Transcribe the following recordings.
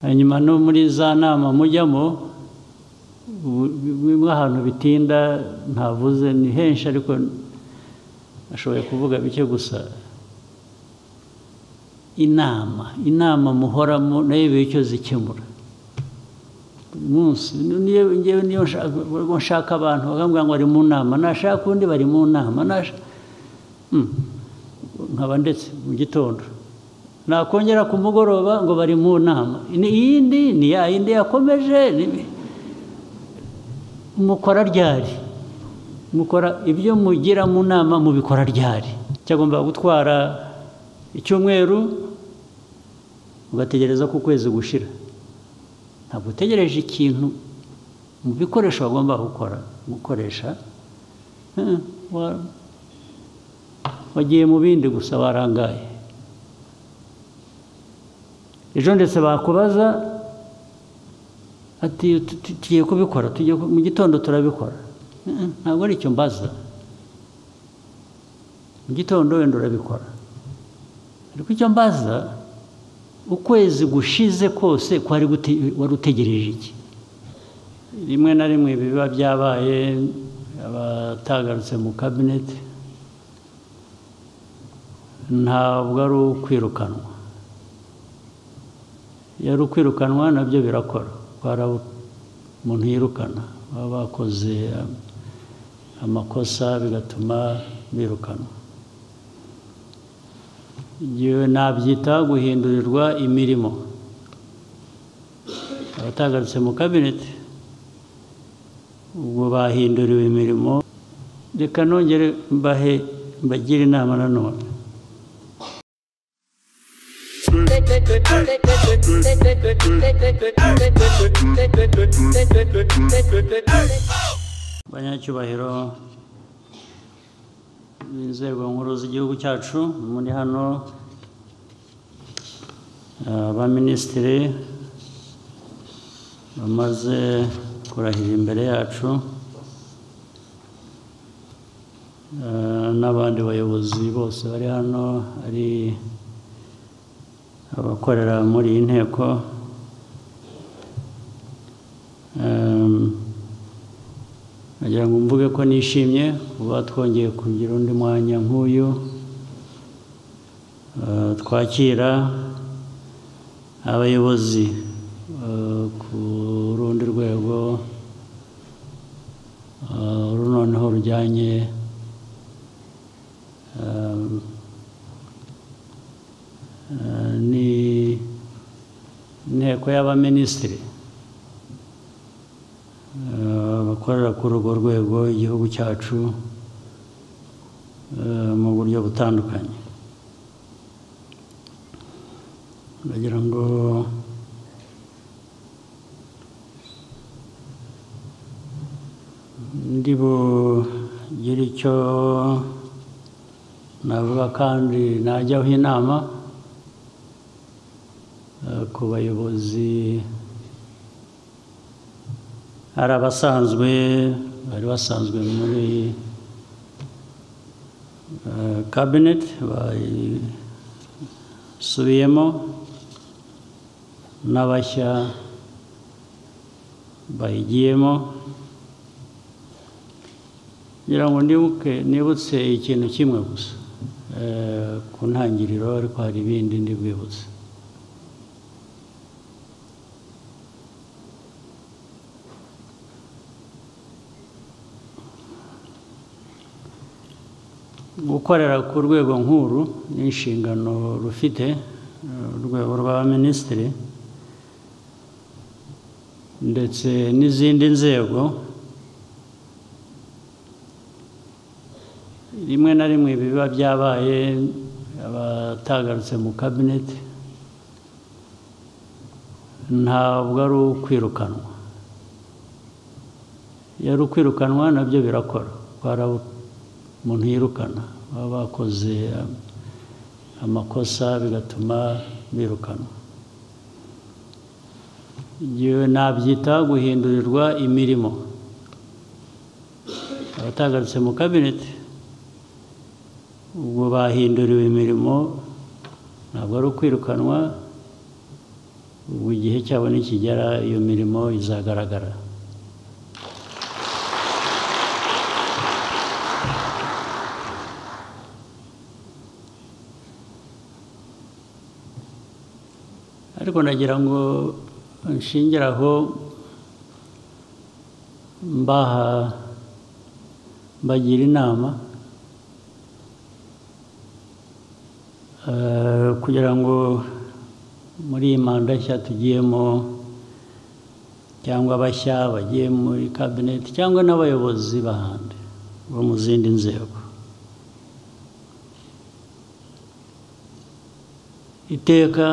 hanyuma no muri za nama mujyamo bimwe ahantu bitinda ntavuze ni henshi ariko ashoboye kuvuga bike gusa inama inama muhoramo nayo biba icyo zikemura buri munsi niyo niyo nshaka abantu bakambwira ngo bari mu nama nashaka undi bari mu nama nkaba ndetse mu gitondo nakongera ku mugoroba ngo bari mu nama iyindi ni ya yindi yakomeje mukora ryari mukora ibyo mugira mu nama mubikora ryari cyagomba gutwara icyumweru ugategereza ko ukwezi gushira ntabwo utegereje ikintu mu bikoresho bagomba gukora gukoresha wagiye mu bindi gusa warangaye ejo ndetse bakubaza ati tugiye kubikora mu gitondo turabikora ntabwo ari icyo mbaza mu gitondo wenda urabikora ariko icyo mbaza ukwezi gushize kose kwari wari utegereje iki rimwe na rimwe biba byabaye abatagarutse mu kabineti ntabwo ari ukwirukanwa iyo ari ukwirukanwa nabyo birakora umuntu yirukana baba bakoze amakosa bigatuma birukanwa nabyita guhindurirwa imirimo abatagarutse mu kabineti ubwo bahinduriwe imirimo reka nongere mbahe mbagire inama nanone abanyacyubahiro b'inzego nkuru z'igihugu cyacu muri hano abaminisitiri bamaze kurahira imbere yacu n'abandi bayobozi bose bari hano ari abakorera muri iyi nteko nagira ngo mvuge ko nishimye kuba twongeye kugira undi mwanya nk'uyu twakira abayobozi ku rundi rwego uru noneho rujyanye ni inteko y'abaminisitiri abakorera kuri urwo rwego igihugu cyacu mu buryo butandukanye ndagira ngo ndi bugire icyo navuga kandi najyaho inama ku bayobozi hari abasanzwe bari basanzwe muri kabineti basubiyemo n'abashya bayigiyemo kugira ngo ndibuke nibutse ikintu kimwe gusa ku ntangiriro ariko hari ibindi ndi bwibutse gukorera ku rwego nkuru n'inshingano rufite urwego rw'abaminisitiri ndetse n'izindi nzego rimwe na rimwe biba byabaye abatagarutse mu kabineti ntabwo ari ukwirukanwa iyo ari ukwirukanwa nabyo birakora umuntu yirukana baba bakoze amakosa bigatuma birukanwa nabyita guhindurirwa imirimo abatagarutse mu kabineti ubwo bahinduriwe imirimo ntabwo ari ukwirukanwa ubwo igihe cyabo nikigera iyo mirimo izagaragara ariko nagira ngo nshingire aho mbaha mbagira inama eh, kugira ngo muri iyi manda nshya tugiyemo cyangwa abashya bagiye muri kabineti cyangwa n'abayobozi b'ahandi bo mu zindi nzego iteka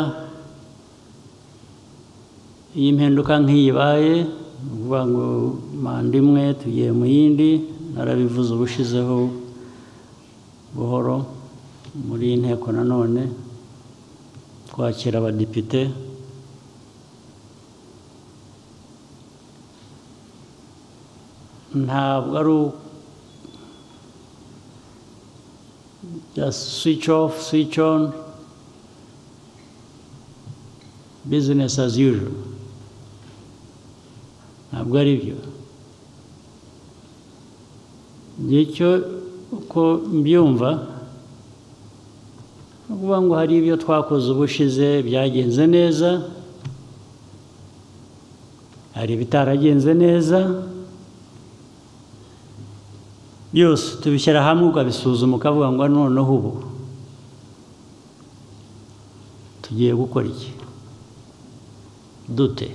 iyi mpinduka nk'iyibaye ni ukuvuga ngo manda imwe tugiye mu yindi narabivuze ubushizeho buhoro muri iyi nteko nanone twakira abadepite ntabwo ari switch off switch on business as usual ntabwo ari byo ngicyo uko mbyumva ni ukuvuga ngo hari ibyo twakoze ubushize byagenze neza hari ibitaragenze neza byose tubishyira hamwe ukabisuzuma ukavuga ngo noneho ubu tugiye gukora iki dute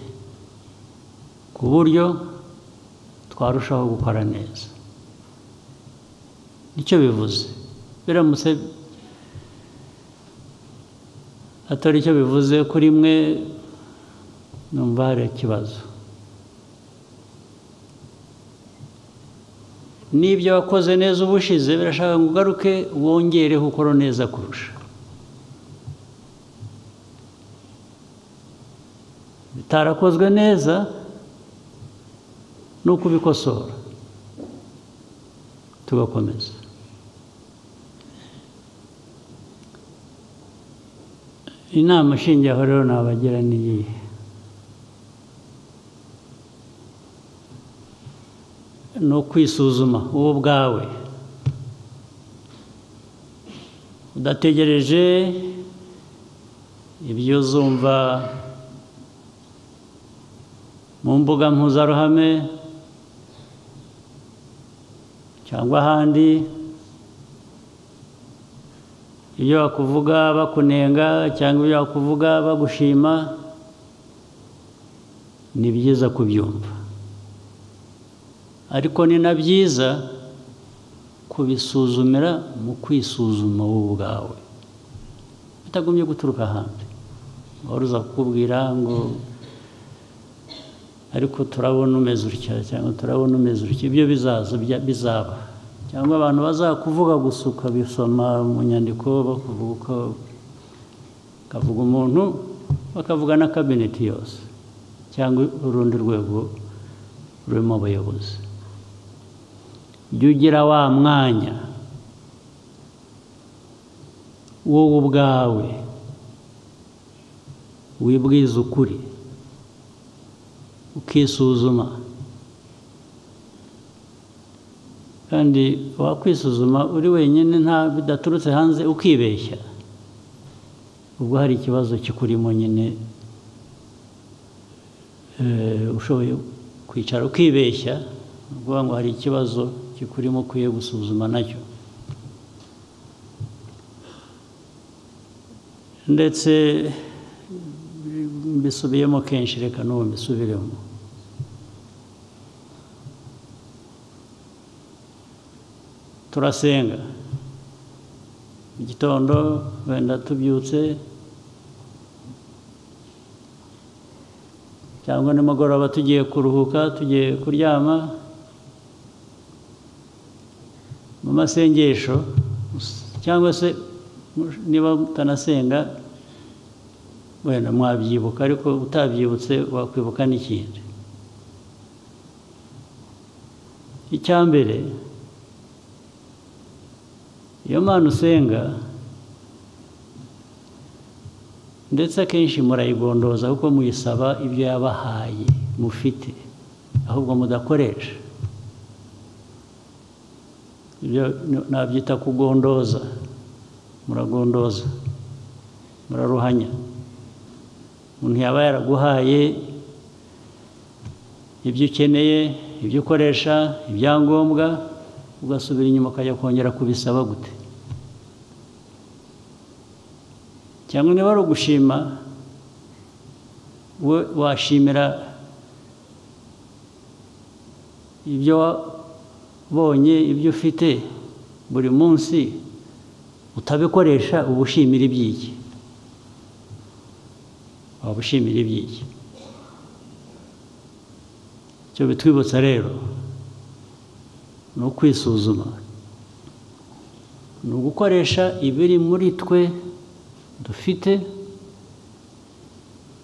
ku buryo twarushaho gukora neza nicyo bivuze biramutse atari icyo bivuze kuri mwe numva hari ikibazo n'ibyo wakoze neza ubushize birashaka ngo ugaruke wongereho ukora neza kurusha bitarakozwe neza ni ukubikosora tugakomeza inama aho rero nabagira ni iyihe ni ukwisuzuma wowe ubwawe udategereje ibyo uzumva mu mbuga mpuzaruhame cyangwa ahandi ibyo bakuvuga bakunenga cyangwa ibyo bakuvuga bagushima ni byiza kubyumva ariko ni na byiza kubisuzumira mu kwisuzuma wowe ubwawe bitagumye guturuka ahandi wari uza kukubwira ngo ariko turabona umeze utya cyangwa turabona umeze utya ibyo bizaza bizaba cyangwa abantu bazakuvuga gusa ukabisoma mu nyandiko bakuvuga uko bakavuga umuntu bakavuga na kabineti yose cyangwa urundi rwego rurimo abayobozi jya ugira wa mwanya wowe ubwawe wibwiza ukuri ukisuzuma kandi wakwisuzuma uri wenyine nta bidaturutse hanze ukibeshya ubwo hari ikibazo kikurimo nyine ushoboye kwicara ukibeshya ukuvuga ngo hari ikibazo kikurimo ukwiye gusuzuma nacyo ndetse mbisubiyemo kenshi reka n'ubu mbisubiremo turasenga mu gitondo wenda tubyutse cyangwa nimugoroba tugiye kuruhuka tugiye kuryama mu masengesho cyangwa se niba mutanasenga wenda mwabyibuka ariko utabyibutse wakwibuka n'ikindi icya mbere iyo mpano usenga ndetse akenshi murayigondoza kuko muyisaba ibyo yabahaye mufite ahubwo mudakoresha ibyo nabyita kugondoza muragondoza muraruhanya umuntu yaba yaraguhaye ibyo ukeneye ibyo ukoresha ibyangombwa ugasubira inyuma ukajya kongera kubisaba gute cyangwa niba ari ugushima we washimira ibyo wabonye ibyo ufite buri munsi utabikoresha uba ushimira iby'iki waba ushimira iby'iki icyo bitwibutsa rero ni ukwisuzuma ni ugukoresha ibiri muri twe dufite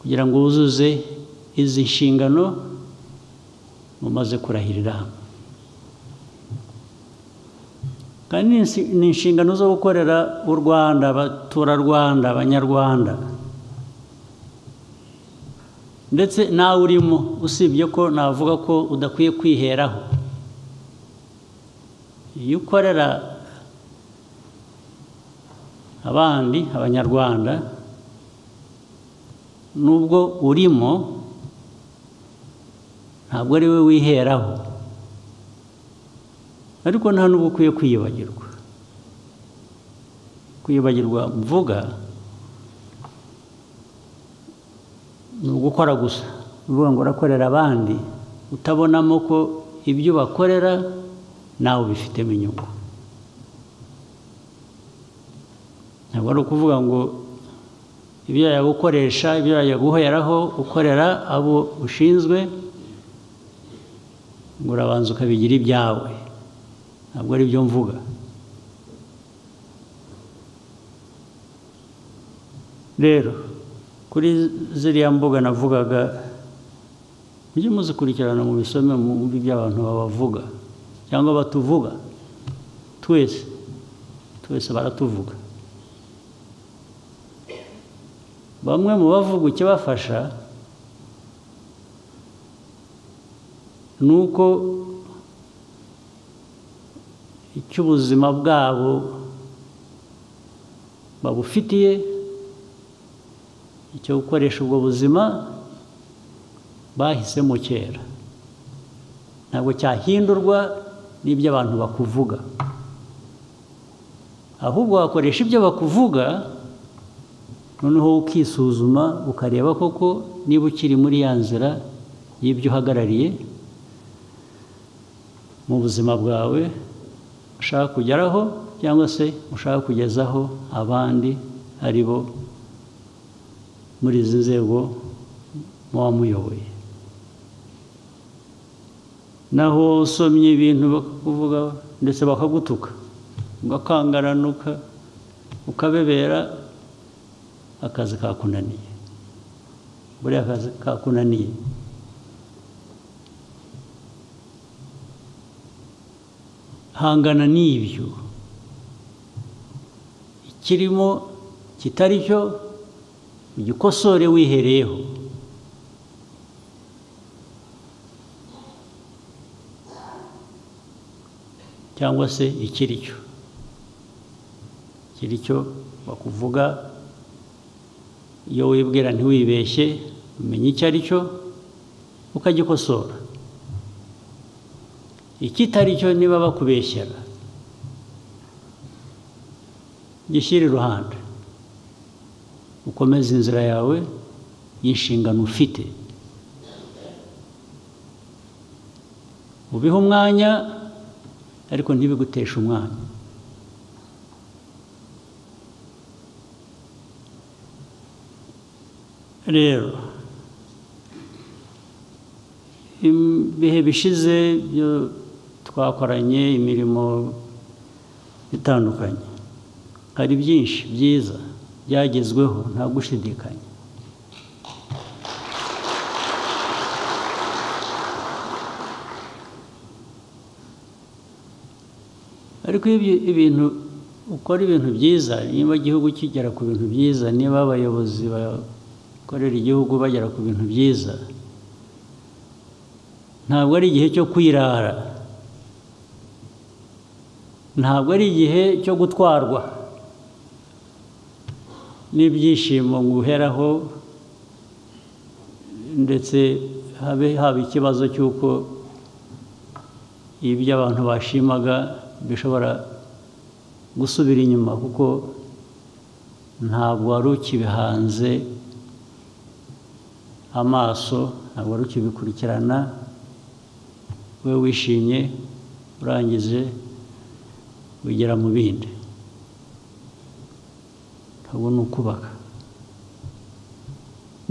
kugira ngo wuzuze izi nshingano mumaze kurahirira hamwe kandi ni inshingano zo gukorera u rwanda abaturarwanda abanyarwanda ndetse nawe urimo usibye ko navuga ko udakwiye kwiheraho iyo ukorera abandi abanyarwanda nubwo urimo ntabwo ari we wiheraho ariko nta n'ubwo ukwiye kwiyibagirwa kwiyibagirwa mvuga ni ugukora gusa uvuga ngo urakorera abandi utabonamo ko ibyo bakorera nawe ubifitemo inyungu ntabwo ari ukuvuga ngo ibyo yajya gukoresha ibyo yajya guheraho ukorera abo ushinzwe ngo urabanza ukabigira ibyawe ntabwo ari byo mvuga rero kuri ziriya mbuga navugaga mujye muzikurikirana mu bisome mbi by'abantu babavuga cyangwa batuvuga twese twese baratuvuga bamwe mu bavuga ikibafasha ni uko icy'ubuzima bwabo babufitiye icyo gukoresha ubwo buzima bahisemo kera ntabwo cyahindurwa n'ibyo abantu bakuvuga ahubwo wakoresha ibyo bakuvuga noneho ukisuzuma ukareba koko niba ukiri muri ya nzira y'ibyo uhagarariye mu buzima bwawe ushaka kugeraho cyangwa se ushaka kugezaho abandi ari bo muri izi nzego muba muyoboye naho usomye ibintu bakakuvuga ndetse bakagutuka ugakangaranuka ukabebera akazi kakunaniye buriya akazi kakunaniye hangana n'ibyo ikirimo kitari cyo ugikosore wihereyeho cyangwa se ikiri cyo ikiri cyo bakuvuga iyo wibwira ntiwibeshye umenya icyo ari cyo ukagikosora ikitari cyo niba bakubeshyera gishyire iruhande ukomeze inzira yawe y'inshingano ufite ubihe umwanya ariko ntibiguteshe umwanya rero ibihe bishize byo twakoranye imirimo itandukanye hari byinshi byiza byagezweho nta gushidikanya ariko ibintu ukora ibintu byiza niba igihugu kigera ku bintu byiza niba abayobozi bakorera igihugu bagera ku bintu byiza ntabwo ari igihe cyo kwirara ntabwo ari igihe cyo gutwarwa n'ibyishimo nguheraho ndetse habe haba ikibazo cy'uko ibyo abantu bashimaga bishobora gusubira inyuma kuko ntabwo wari ukibihanze amaso ntabwo wari ukibikurikirana we wishimye urangije ugera mu bindi ntabwo ni ukubaka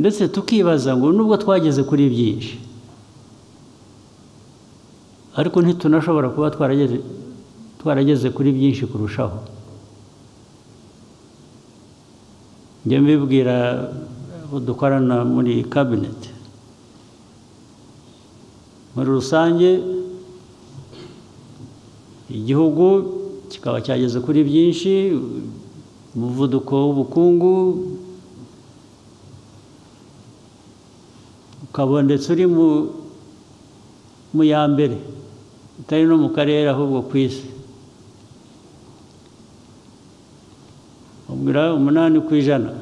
ndetse tukibaza ngo nubwo twageze kuri byinshi ariko ntitunashobora kuba twarageze twarageze kuri byinshi kurushaho njya mbibwira abo dukorana muri kabineti muri rusange igihugu kikaba cyageze kuri byinshi umuvuduko w'ubukungu ukaba ndetse uri mu ya mbere utari no mu karere ahubwo ku isi ubwira umunani ku ijana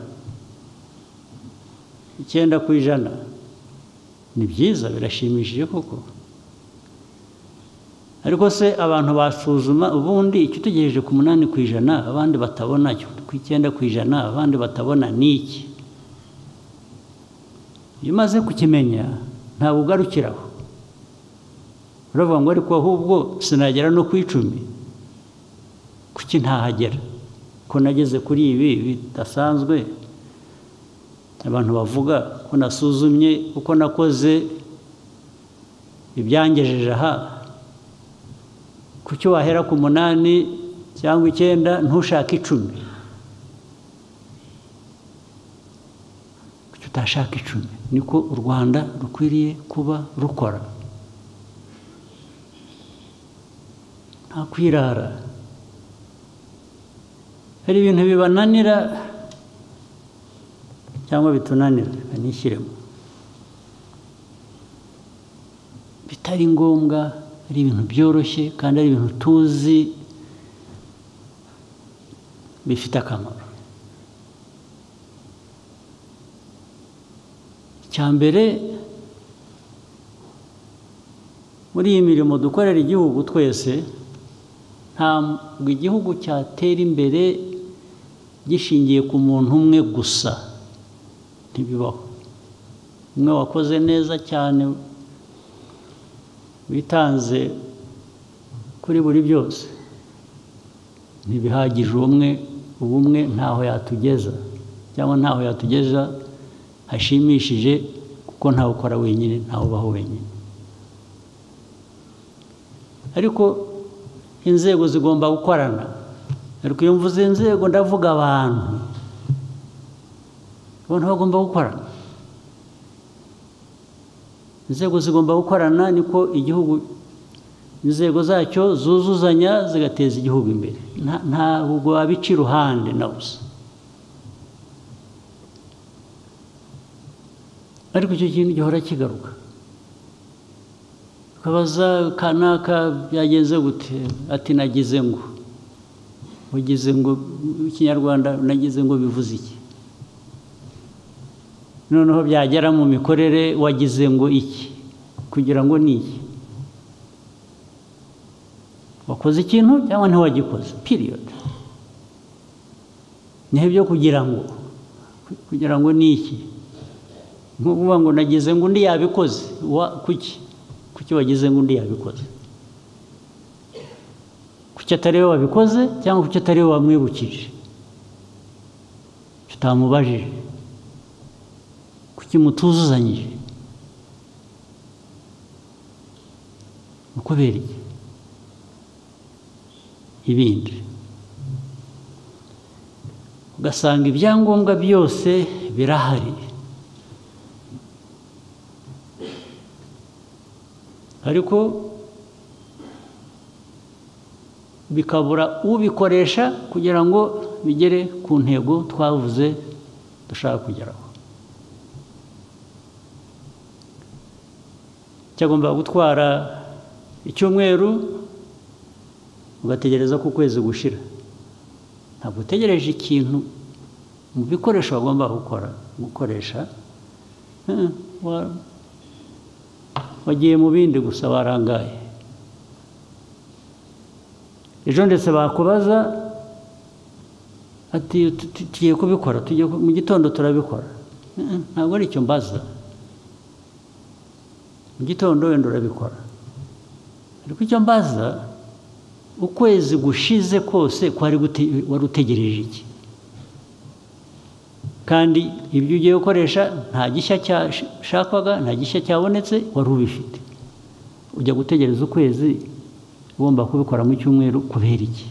icyenda ku ijana ni byiza birashimishije koko ariko se abantu basuzuma ubundi icyo utegereje ku munani ku ijana abandi batabona ku icyenda ku ijana abandi batabona ni iki iyo umaze kukimenya ntabwo ugarukiraho uravuga ngo ariko ahubwo sinagera no ku icumi kuki ntahagera ko nageze kuri ibi bidasanzwe abantu bavuga ko nasuzumye uko nakoze ibyangejeje aha kuki wahera ku munani cyangwa icyenda ntushake icumi kuki utashaka icumi niko u rwanda rukwiriye kuba rukora nta kwirara hari ibintu bibananira cyangwa bitunanira banishyiremo bitari ngombwa ari ibintu byoroshye kandi ari ibintu tuzi bifite akamaro icya mbere muri iyi mirimo dukorera igihugu twese ntabwo igihugu cyatera imbere gishingiye ku muntu umwe gusa ntibibaho umwe wakoze neza cyane witanze kuri buri byose ntibihagije umwe ubumwe ntaho yatugeza cyangwa ntaho yatugeza hashimishije kuko ntawe ukora wenyine ntawe ubaho wenyine ariko inzego zigomba gukorana ariko iyo mvuze inzego ndavuga abantu abantu bagomba gukorana inzego zigomba gukorana niko igihugu inzego zacyo zuzuzanya zigateza igihugu imbere ntabwo wabica iruhande na busa ariko icyo kintu gihora kigaruka ukabaza kanaka byagenze gute ati nagize ngo ugize ngo ikinyarwanda nagize ngo bivuze iki noneho byagera mu mikorere wagize ngo iki kugira ngo ni iki wakoze ikintu cyangwa ntiwagikoze piriyodi niho ibyo kugira ngo kugira ngo ni iki nko kuvuga ngo nagize ngo undi yabikoze kuki kuki wagize ngo undi yabikoze kuki atari we wabikoze cyangwa kuki atari we wamwibukije tutamubajije kuki mutuzuzanyije kubera iki ibindi ugasanga ibyangombwa byose birahari ariko bikabura ubikoresha kugira ngo bigere ku ntego twavuze dushaka kugeraho cyagomba gutwara icyumweru ugategereza ko ukwezi gushira ntabwo utegereje ikintu mu bikoresho wagomba gukora gukoresha Eh, wa- wagiye mu bindi gusa warangaye ejo ndetse bakubaza ati "Tu- tu- tugiye kubikora tugiye ku- mu gitondo turabikora Eh, eh, ntabwo ari icyo mbaza mu gitondo wenda urabikora ariko icyo mbaza ukwezi gushize kose kwari gute- wari utegereje iki kandi ibyo ugiye gukoresha nta gishya cyashakwaga nta gishya cyabonetse wari ubifite ujya gutegereza ukwezi ugomba kubikora mu cyumweru kubera iki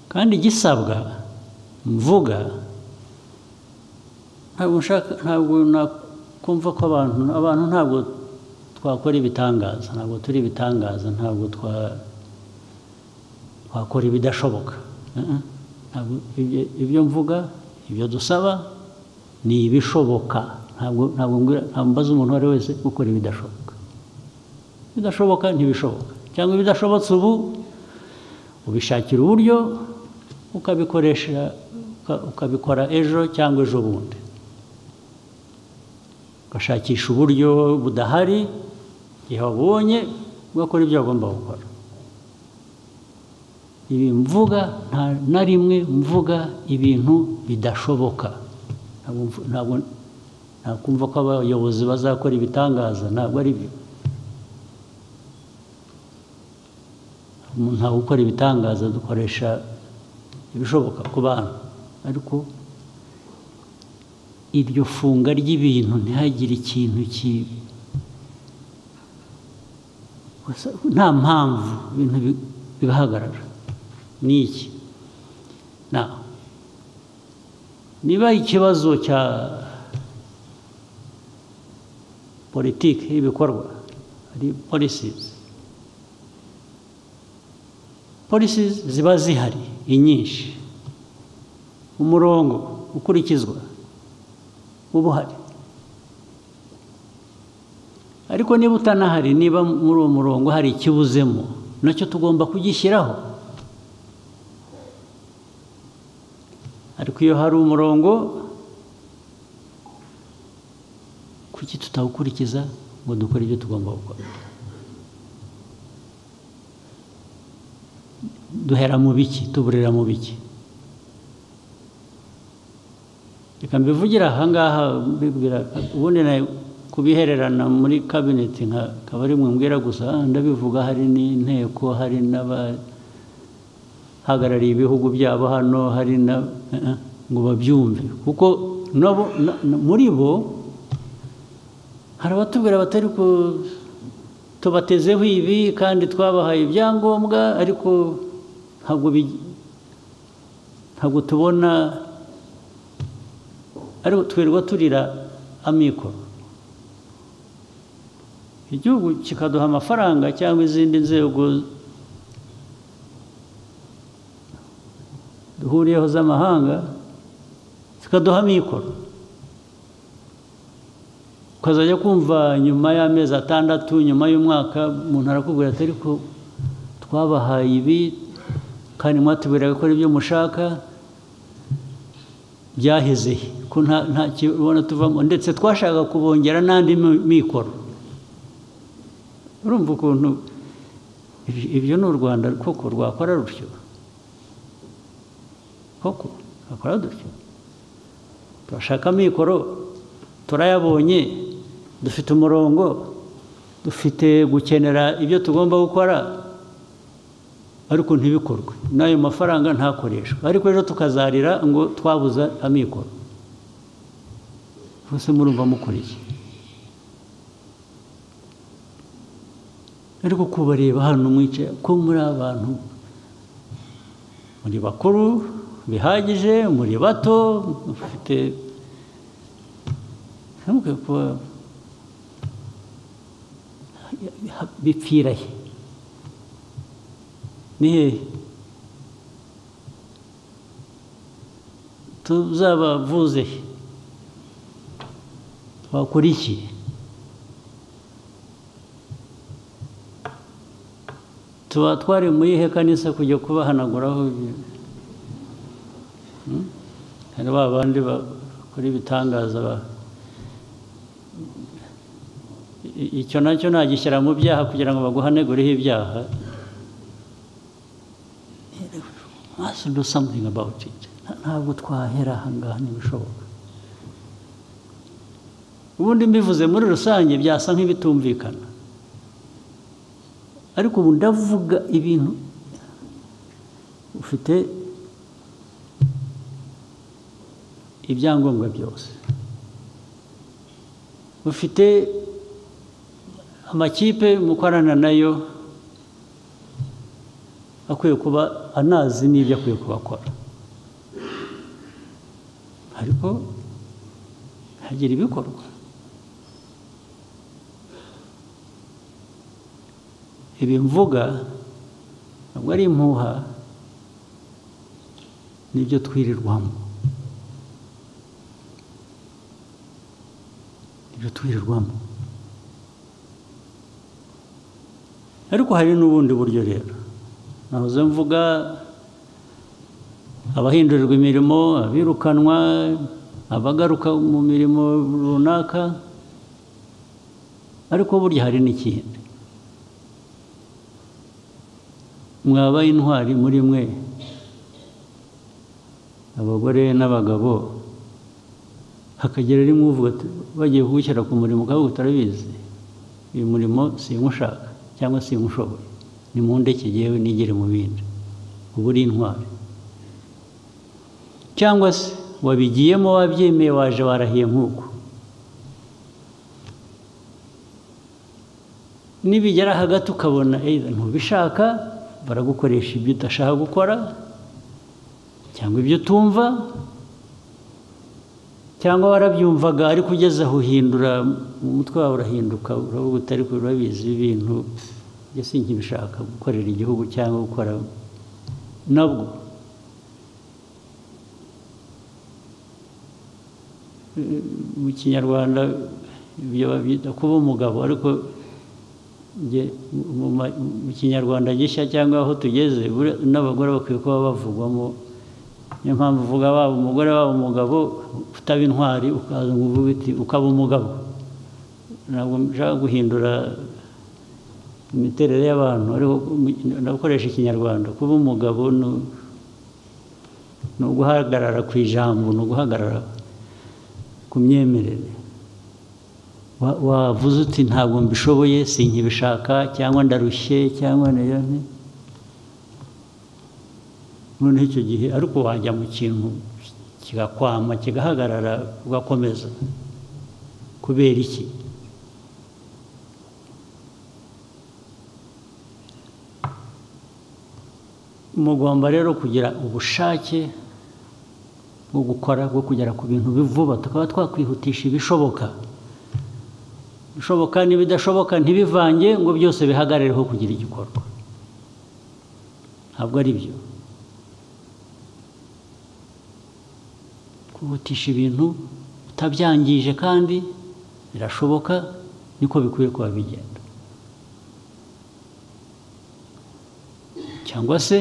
kandi igisabwa mvuga ntabwo nshaka ntabwo nakumva ko abantu abantu ntabwo twakora ibitangaza ntabwo turi ibitangaza ntabwo twa wakora ibidashoboka Uh-uh. Ntabwo ibyo- ibyo mvuga ibyo dusaba ni ibishoboka ntabwo ntabwo mbwira- ntabwo mbaza umuntu uwo ari we wese gukora ibidashoboka ibidashoboka ntibishoboka cyangwa ibidashobotse ubu ubishakira uburyo ukabikoresha uka- ukabikora ejo cyangwa ejo bundi ugashakisha uburyo budahari igihe wabonye ugakora ibyo wagomba gukora ibi mvuga nta na rimwe mvuga ibintu bidashoboka Ntabwo mvu- ntabwo nakumva ko abayobozi bazakora ibitangaza ntabwo ari byo umuntu ntabwo ukora ibitangaza dukoresha ibishoboka ku bantu ariko iryo funga ry'ibintu ntihagire ikintu kibi Gusa nta mpamvu ibintu bi- bigahagarara ni iki Na, niba ikibazo cya politiki y'ibikorwa ari polisizi polisizi ziba zihari inyinshi umurongo ukurikizwa uba uhari ariko niba utanahari niba muri uwo murongo hari ikibuzemo nacyo tugomba kugishyiraho ariko iyo hari umurongo kuki tutawukurikiza ngo dukore ibyo tugomba gukora duhera mu biki tuburira mu biki reka mbivugira ahangaha mbibwira ubundi nawe kubihererana muri kabineti nkaba ari mwe mbwira gusa ah, ndabivuga hari n'inteko hari n'abahagarariye ibihugu byabo hano hari na eh, eh, ngo babyumve kuko nabo na- na- muri bo hari abatubwira batari ku tubatezeho ibi kandi twabahaye ibyangombwa ariko ntabwo bi- ntabwo tubona ariko twirirwa turira amikoro igihugu kikaduha amafaranga cyangwa izindi nzego duhuriyeho z'amahanga zikaduha amikoro ukazajya kumva nyuma y'amezi atandatu nyuma y'umwaka umuntu arakubwira ati ariko twabahaye ibi kandi mwatubwira gukora ibyo mushaka byaheze he? ko nta nta kibona tuvamo ndetse twashaka kubongera n'andi mi- mikoro urumva ukuntu ibi- ibyo ni u rwanda koko rwakora rutyo koko rwakora dutyo turashaka amikoro turayabonye dufite umurongo dufite gukenera ibyo tugomba gukora ariko ntibikorwe n'ayo mafaranga ntakoreshwe ariko ejo tukazarira ngo twabuze amikoro bose murumva mukuriye ariko kubareba hano mwicaye ko muri abantu muri bakuru bihagije muri bato mufite ntimukwiye kuba bipfira he ni hehe tuzabavuze he twakora iki tuba twari muri ihe kanisa kujya kubahanaguraho hari ba bandi bakora ibitangaza ba icyo nacyo nagishyira mu byaha kugira ngo baguhanegureho ibyaha must do something about it ntabwo twahera ahangaha ntibishoboka ubundi mbivuze muri rusange byasa nk'ibitumvikana ariko ubu ndavuga ibintu ufite ibyangombwa byose ufite amakipe mukorana nayo akwiye kuba anazi n'ibyo akwiye kuba akora ariko hagira ibikorwa ibi mvuga ntabwo ari impuha n'ibyo twirirwamo ibyo twirirwamo ariko hari n'ubundi buryo rero nahoze mvuga abahindurirwa imirimo abirukanwa abagaruka mu mirimo runaka ariko burya hari n'ikindi mwabaye intwari muri mwe abagore n'abagabo hakagira rimwe uvuga ati bagiye kugushyira ku murimo ukaba utarabizi uyu murimo simushaka cyangwa simushoboye ni mu ndeke yewe nigire mu bindi uba uri intwari cyangwa se wabigiyemo wabyemeye waje warahiye nk'uko nibigera hagati ukabona ntubishaka baragukoresha ibyo udashaka gukora cyangwa ibyo utumva cyangwa warabyumvaga ariko ugeze aho uhindura mu mutwe wawe urahinduka uravuga utari urabizi ibintu mbese nk'ibishaka gukorera igihugu cyangwa gukora nabwo mu kinyarwanda ibyo babyita kuba umugabo ariko mu kinyarwanda gishya cyangwa aho tugeze n'abagore bakwiye kuba bavugwamo niyo mpamvu uvuga waba umugore waba umugabo utaba intwari ukaza ngo uvuge uti ukaba umugabo ntabwo nshaka guhindura imiterere y'abantu ariko ndakoresha ikinyarwanda kuba umugabo ni uguhagarara ku ijambo ni uguhagarara ku myemerere wavuze uti ntabwo mbishoboye si nkibishaka cyangwa ndarushye cyangwa niyo noneho icyo gihe ariko wajya mu kintu kigakwama kigahagarara ugakomeza kubera iki mugomba rero kugira ubushake bwo gukora bwo kugera ku bintu vuba tukaba twakwihutisha ibishoboka bishoboka n'ibidashoboka ntibivange ngo byose bihagarireho kugira igikorwa ntabwo ari byo kwihutisha ibintu utabyangije kandi birashoboka niko bikwiye kuba bigenda cyangwa se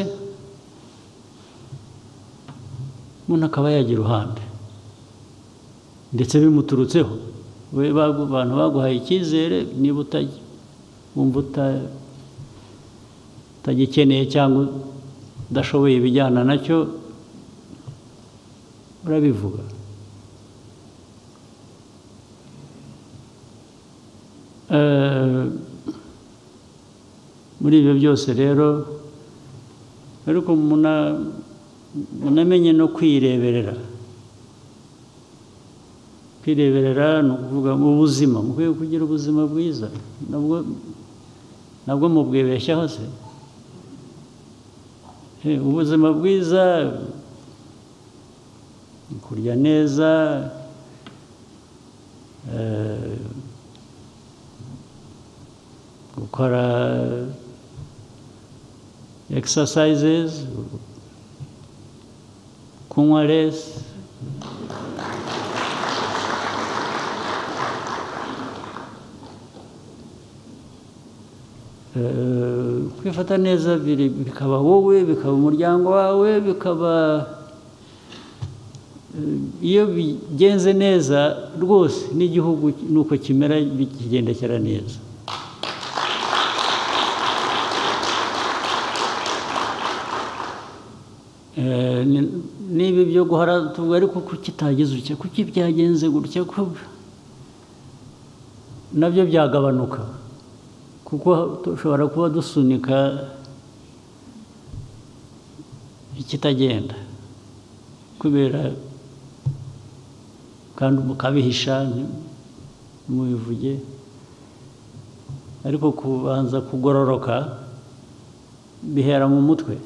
umuntu akaba yagira uruhande ndetse bimuturutseho we abantu baguhaye icyizere niba wumva utagikeneye cyangwa udashoboye ibijyana nacyo urabivuga muri ibyo byose rero ariko munamenye no kwireberera kwireberera ni ukuvuga mu buzima mukwiye kugira ubuzima bwiza nabwo mubwibeshyaho se ubuzima bwiza kurya neza gukora exercises kunywa resi kwifata neza biri- bikaba wowe bikaba umuryango wawe bikaba eh, iyo bigenze neza rwose n'igihugu nuko kimera kigendekera neza Eh, ni- niba ibyo guhara tuvuga ariko kuki utagize utya kuki byagenze gutya ko nabyo byagabanuka kuko dushobora kuba dusunika ikitagenda kubera kandi mukabihisha ntimubivuge ariko kubanza kugororoka bihera mu mutwe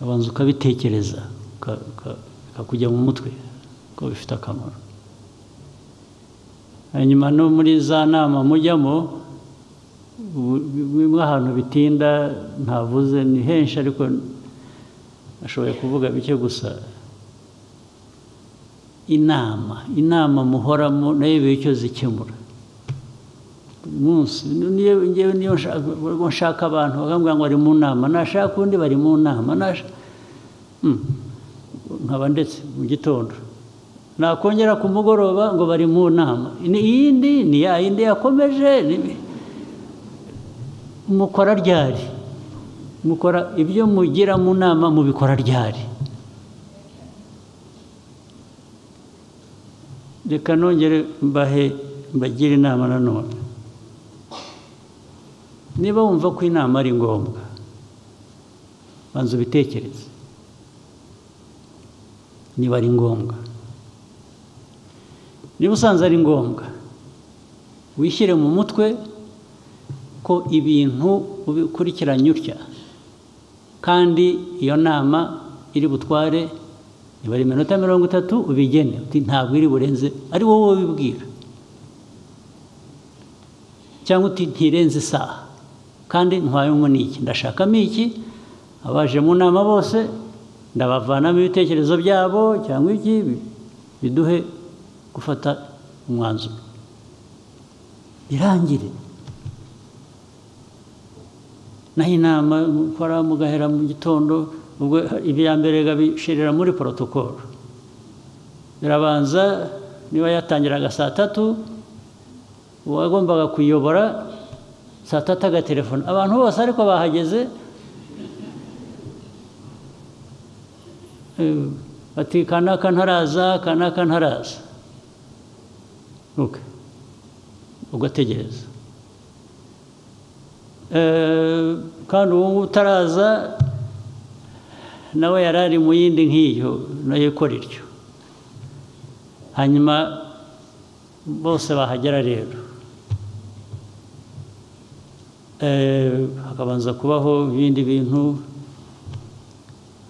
abanza ukabitekereza uka- uka- bikakujya mu mutwe ko bifite akamaro hanyuma no muri za nama mujyamo bu- bimwe ahantu bitinda ntavuze ni henshi ariko ashoboye kuvuga bike gusa inama inama muhoramo nayo iba icyo zikemura buri munsi niyo ngewe niyo nshaka ubwo nshaka abantu bakambwira ngo bari mu nama nashaka undi bari mu nama nasha- Hmm. nkaba ndetse mu gitondo nakongera ku mugoroba ngo bari mu nama Ni- iyindi ni ya yindi yakomeje ni- mukora ryari mukora ibyo mugira mu nama mubikora ryari reka nongere mbahe mbagire inama nanone niba wumva ko inama ari ngombwa banza ubitekereze niba ari ngombwa niba usanze ari ngombwa wishyire mu mutwe ko ibintu ubikurikiranye utya kandi iyo nama iri butware niba ari iminota mirongo itatu ubigene uti ntabwo iri burenze ari wowe ubibwira cyangwa uti ntirenze isaha kandi ntwayemo n'iki ndashakamo iki abaje mu nama bose ndabavanamo ibitekerezo byabo cyangwa iki bi- biduhe gufata umwanzuro birangire naho inama mukora mugahera mu gitondo ubwo ibya mbere bishirira muri porotokolo birabanza niba yatangiraga saa tatu uwagombaga kuyobora saa tatu agatelefona abantu bose ariko bahageze eh, bati kanaka ntaraza kanaka ntaraza Okay. ugategereza Eh, kandi uwo nguwo utaraza nawe yari ari mu yindi nk'iyo nayo ikora iryo hanyuma bose bahagera rero Eh, hakabanza kubaho ibindi bintu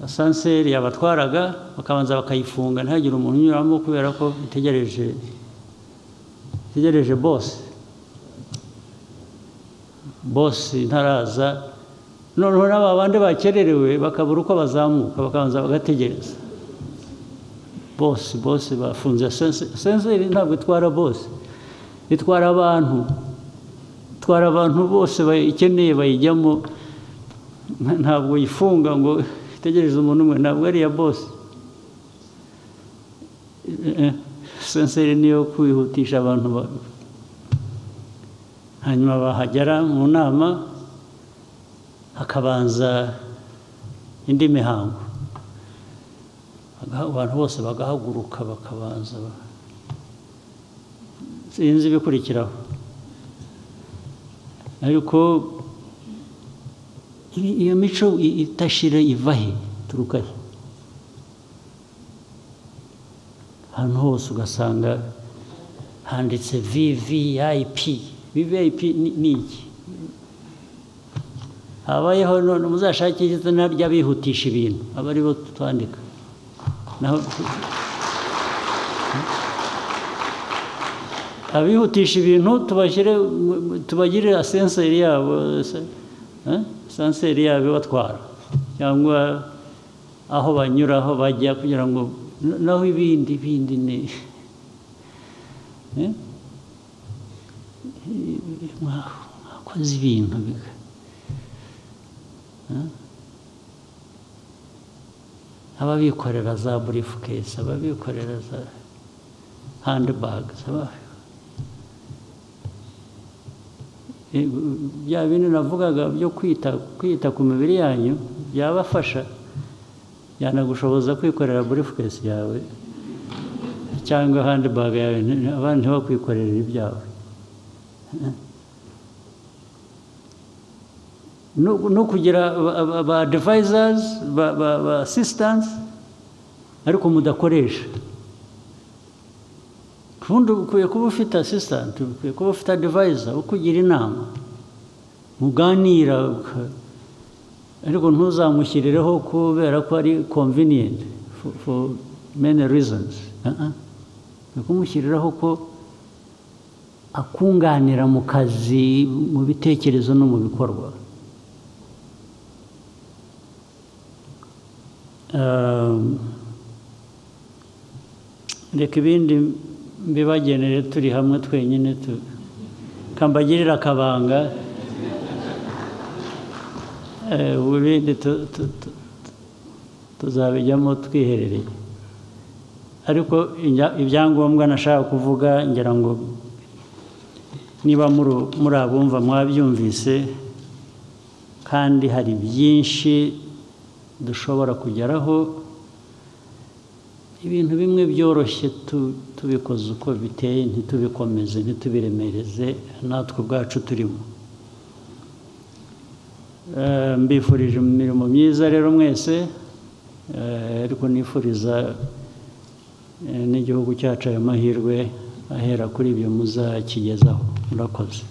asanseri yabatwaraga bakabanza bakayifunga ntihagire umuntu unyuramo kubera ko itegereje itegereje bose bosi ntaraza noneho n'aba bandi bakererewe bakabura uko bazamuka bakabanza bagategereza bosi bosi bafunze sense- senseri ntabwo itwara bosi itwara abantu itwara abantu bose bayikeneye bayijyamo Nta- ntabwo yifunga ngo itegereze umuntu umwe ntabwo ari iya bosi Eh, eh, senseri niyo kwihutisha abantu ba- hanyuma bahagera mu nama hakabanza indi mihango Aga- abantu bose bagahaguruka bakabanza ba- sinzi ibikurikiraho ariko i- iyo mico i- itashira iva he ituruka he ahantu hose ugasanga handitse vvip vvip ni ni iki habayeho none muzashakire izina ry'abihutisha ibintu aba ari bo twandika naho abihutisha ibintu tubashyire tubagirire asenseri yabo sanseri yabo ibatwara cyangwa aho banyura aho bajya kugira ngo naho ibindi bindi ni mwakoze ibintu ababikorera za burifukesi ababikorera za handibage bya bintu navugaga byo kwita kwita ku mibiri yanyu byabafasha byanagushoboza kwikorera burifukesi yawe cyangwa handibage yawe abandi ntibakwikorere ibyawe no kugira ba devices ba assistance ariko mudakoresha ubundi ukwiye kuba ufite assistant ukwiye kuba ufite advisor ukugira inama muganira ariko ntuzamushyirireho kubera ko ari convenient for many reasons ukwiye kumushyiriraho ko akunganira mu kazi mu bitekerezo no mu bikorwa reka ibindi mbibagenere turi hamwe twenyine kambagirira akabanga ibindi tuzabijyamo twiherereye ariko ibyangombwa nashaka kuvuga ngira ngo niba muri abumva mwabyumvise kandi hari byinshi dushobora kugeraho ibintu bimwe byoroshye tubikoze uko biteye ntitubikomeze ntitubiremereze natwe ubwacu turimo mbifurije imirimo myiza rero mwese ariko nifuriza n'igihugu cyacu ayo mahirwe ahera kuri ibyo muzakigezaho murakoze